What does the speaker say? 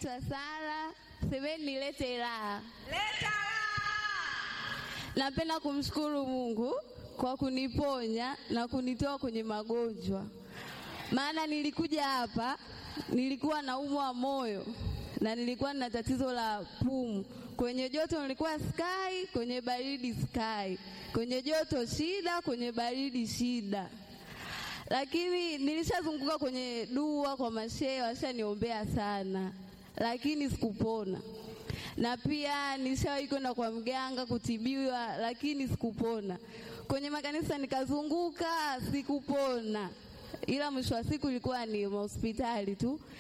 naitwa Sara, semeni nilete raha. Leta Napenda kumshukuru Mungu kwa kuniponya na kunitoa kwenye magonjwa, maana nilikuja hapa nilikuwa naumwa moyo na nilikuwa na tatizo la pumu. Kwenye joto nilikuwa sky, kwenye baridi sky, kwenye joto shida, kwenye baridi shida. Lakini nilishazunguka kwenye dua kwa mashehe, washaniombea sana, lakini sikupona. Na pia nishawahi kwenda kwa mganga kutibiwa, lakini sikupona. Kwenye makanisa nikazunguka, sikupona, ila mwisho wa siku ilikuwa ni hospitali tu.